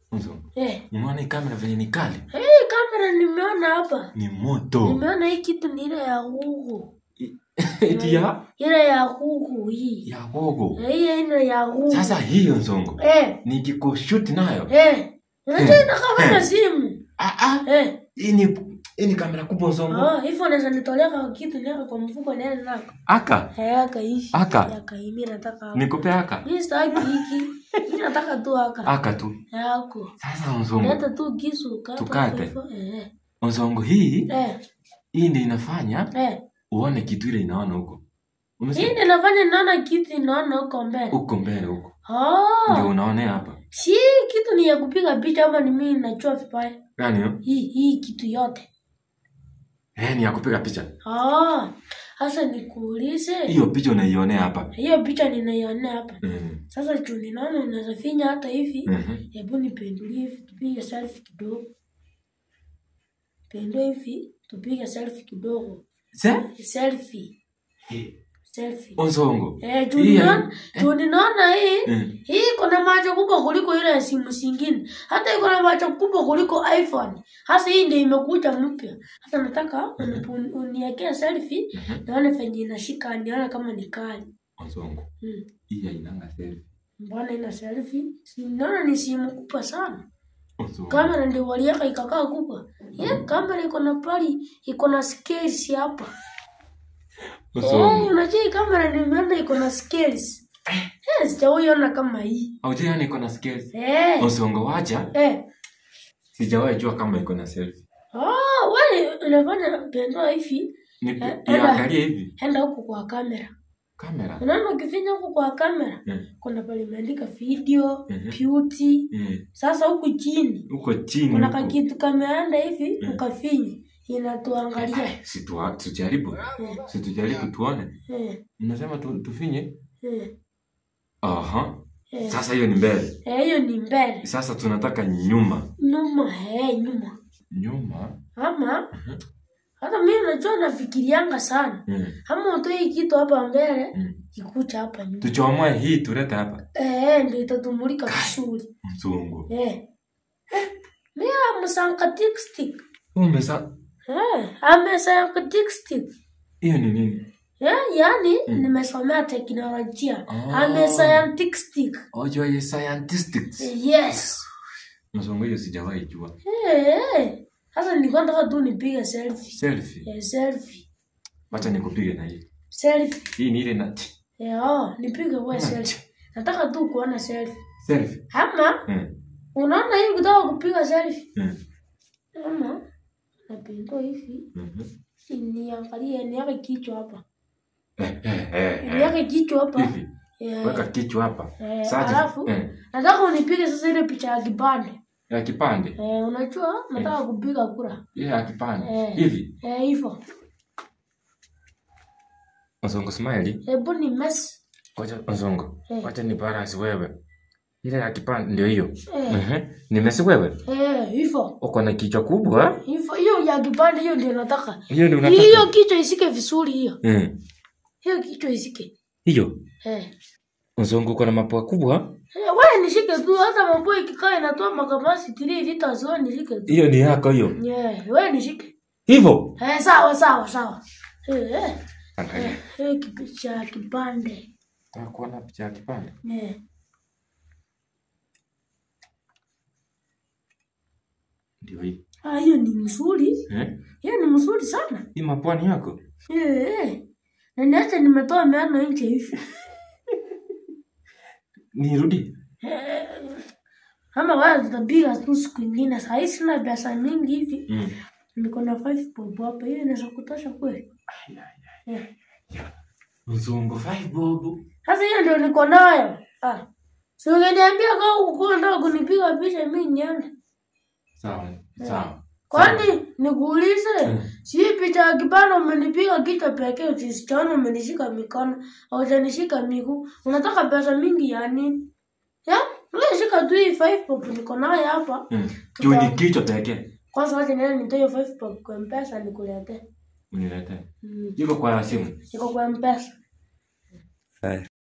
Onsongo. Eh. Unaona hii kamera venye ni kali? Hii kamera nimeona hapa. Ni moto. Nimeona hii kitu ni ile ya Google. Eti ya Ile ya Google hii. ya gogo. Eh, Hii aina ya Google. Sasa hii Onsongo. Eh. Nikikushoot nayo. Eh. Unajua inakaa kama simu. Ah ah. Eh. Hii ni hii ni kamera kubwa Onsongo. Ah, hivyo unaweza nitolea kwa kitu niweka kwa mfuko niende nako. Aka. Eh, akaishi. Aka. Akaimi nataka. hapa. Nikupe aka. Mimi sitaki hiki. Mimi nataka tu aka. Aka tu. Yako. Sasa Onsongo. Leta tu kisu kata. Tukate. hivyo. Eh. Onsongo hii Eh. hii ndio inafanya Eh. uone kitu ile inaona huko. Hii Umesikia? ndio inafanya naona kitu naona huko mbele. Huko mbele huko. Ndio Oh. unaonea hapa. Si kitu ni ya kupiga picha ama ni mimi nachua vibaya? Gani hiyo? Hii hii kitu yote. Eh, ni ya kupiga picha. Ah. Sasa nikuulize. Hiyo picha unaionea hapa. Hiyo picha ninaiona hapa. Mhm. Sasa juu ninaona unaweza finya hata hivi. Mhm. Hebu nipendulie hivi tupige selfie kidogo. Pendua hivi tupige selfie kidogo. Se? Selfie. Eh, Selfie. Onsongo. Eh, juu Hii ninaona ya- juu ninaona hii Mhm. hii iko na macho kubwa kuliko ile ya simu zingine. Hata iko na macho kubwa kuliko iPhone. Hasa hii ndio imekuja mpya. Hasa nataka unipu- uniwekee selfie Mhm. nione venye inashika nione kama ni kali. Onsongo. Hmm. Hii hainanga selfie. Mbona ina selfie? Si naona ni simu kubwa sana. Onsongo. Kamera ndio waliweka ikakaa kubwa. Yeah, kamera iko na pali, iko na scales hapa. Eh, Onsongo. unajua hii kamera nimeona iko na scales. Eh, sijawahi ona kama hii. Haujai iko na scales. Eh. Onsongo wacha. Eh. Sijawahi jua kama iko na selfie. Oh, wewe unafanya pendua hivi, Ni Eh, enda. iangalie hivi. enda huko kwa kamera. Kamera. Unaona ukifinya huko kwa kamera, Mhm. kuna pale imeandika video, Mhm. beauty. Mhm. Sasa huku chini Huko chini. kuna huko. kakitu kameanda hivi, Mhm. ukafinya inatuangalia. Si tu- tujaribu. Eh, Si tujaribu tuone. eh, Unasema tu, tufinye? eh, Aha. eh. Sasa hiyo ni mbele. Eh, hiyo ni mbele. Sasa tunataka nyuma. Nyuma, eh, nyuma. Nyuma. Ama Mhm. hata mimi najua nafikirianga sana. Mhm. Ama utoe hii kitu hapa mbele, Mhm. ikucha hapa nyuma. Tuchomoe hii tulete hapa. Eh, ndio itatumulika vizuri. Mzungu. Eh. Eh, Mimi amsankatik stick. Umesa Eh, amesankatik stick. hiyo ni nini? Eh, yani Mm. nimesomea teknolojia. Ah. Amesankatik stick. Ojo ye scientistics. Yes. Mzungu hiyo sijawahi jua. Eh, eh. Sasa nilikuwa nataka tu nipige selfie. Selfie. Eh, selfie. Wacha nikupige na hii. Selfie. Hii ni ile na Eh, oh, nipige wewe selfie. Nataka tu kuona selfie. selfie. Ama Mm. unaona hii ukitaka kupiga selfie. Mm. Ama napindua hivi. Mhm. Niangalie niweke kichwa hapa. Eh, eh, eh, eh. Niweke kichwa hapa. Hivi. Eh, Weka kichwa hapa. eh, Sasa alafu eh, nataka unipige sasa ile picha ya kipande. ya kipande. Eh, unajua nataka kupiga kura. Ile ya kipande. Eh. Hivi. Eh, hivyo. Mzungu smile. Hebu ni mess. Wacha mzungu. Eh. Wacha ni balance wewe. Ile ya kipande ndio hiyo. Eh, Mhm. Nimesi wewe. eh, hivyo. Uko na kichwa kubwa. Hivyo hiyo ya kipande hiyo ndio nataka. Hiyo ndio unataka. Hiyo kichwa isike vizuri hiyo. Mm. Hiyo kichwa isike. Hiyo. Eh. Mzungu uko na mapua kubwa. Eh, wewe nishike tu hata mambo ikikaa inatoa makamasi 3 liters wewe nishike tu. Hiyo ni yako hiyo. Yeah, wewe nishike. Hivyo. Eh, sawa sawa sawa. Eh, eh. Angalia. Eh, kipicha ya kipande. Nataka kuona picha ya kipande. Eh. Ndio hii. Ah, hiyo ni mzuri. Eh? Hiyo ni mzuri sana. Hii mapua ni yako. Eh, eh. Na niache nimetoa meno nje hivi. Nirudi. Eh, ama wewe tutapiga tu siku ingine. Saa hii sina pesa mingi hivi. Mm. Niko na 5 bob hapa. Hiyo inaweza kutosha kweli? Eh. Mzungu five bob. Sasa hiyo ndio niko nayo. Ah. Si ungeniambia kama uko unataka kunipiga picha mimi niende. Sawa. Sawa. Kwani nikuulize, Mm. si hii picha ya kipande umenipiga kichwa pekee, usisichana umenishika mikono, haujanishika miguu. Unataka pesa mingi ya nini? Ya? Wewe shika tu hii 5 pop niko nayo hapa. Mm. Juu ni kichwa pekee. Kwanza wacha niende nitoe hiyo 5 pop kwa M-Pesa nikuletee. Uniletee. Mm. Iko kwa simu. Iko kwa M-Pesa.